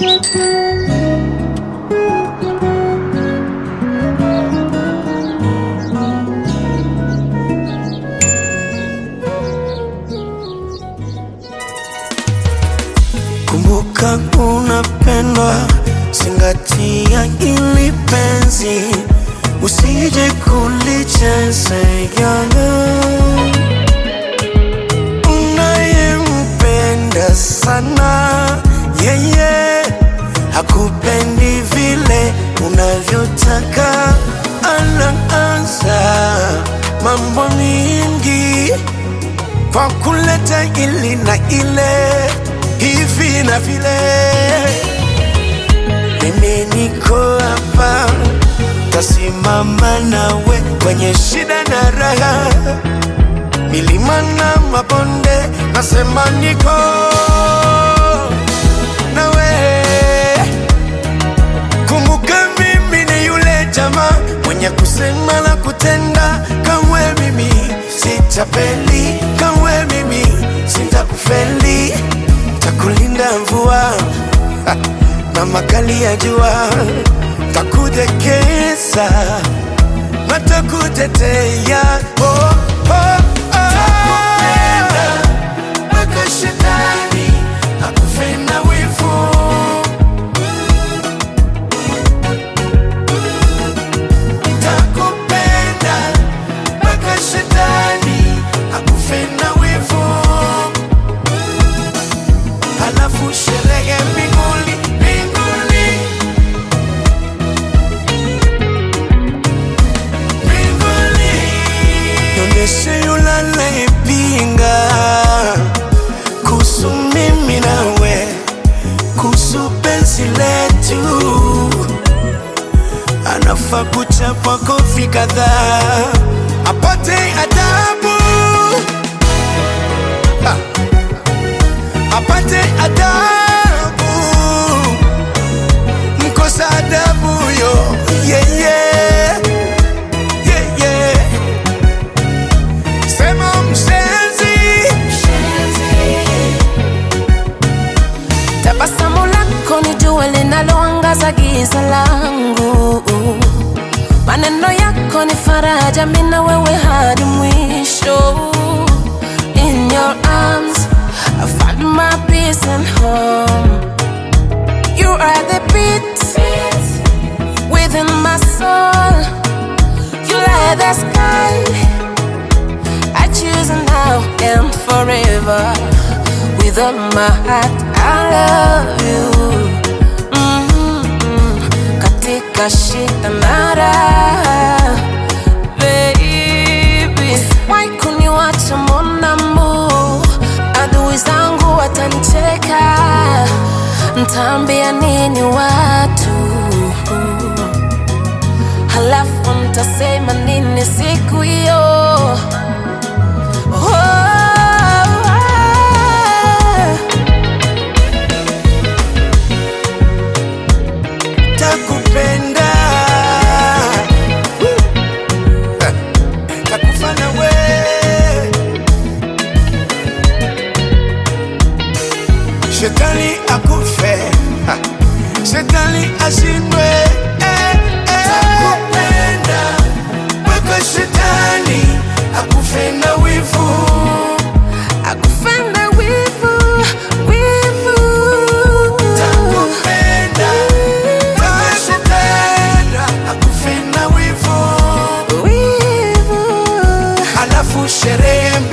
Kumbuka unapendwa, zingatia ili penzi, usije kulichezea unayempenda sana yeye hakupendi vile unavyotaka, anaanza mambo mingi kwa kuleta ili na ile hivi na vile. Mimi niko hapa, tasimama nawe kwenye shida na raha, milima na mabonde, nasema niko nawe. Kumbuka mimi ni yule jamaa mwenye kusema na kutenda, kamwe mimi sitapeli, kamwe mimi sitakufeli, takulinda mvua ha, na makali ya jua, takudekeza na takutetea oh, oh, oh. Mpaka shetani akufe na wivu takupenda mpaka shetani akufe na wivu, halafu sherehe mbinguni mbinguni mbinguni, nionyeshe yule anayepinga kuhusu mimi nawe, kuhusu penzi letu anafaa kuchapwa kofi kadhaa apate adabu ha. apate adabu mkosa adabu yo yeah, yeah. Yeah, yeah. sema mshenzi Tabasamu lako ni jua linaloangaza giza langu, maneno yako ni faraja, mimi na wewe hadi mwisho. In your arms I find my peace and home. You are the beat within my soul. You light the sky. I choose now and forever. With all my heart, I love you. Mm-hmm. Katika shida na raha, baby. Why kuniwacha monamu? Adui zangu watanicheka, ntaambia nini watu? Halafu mtasema nini siku hiyo? Oh, takupenda takufana we shetani akufe ha. shetani ashindwe eh, eh. takupenda mpaka shetani akufe na wivu akufenda wivu, wivu. takupenda mpaka shetani akufe na wivu Wivu. halafu sherehe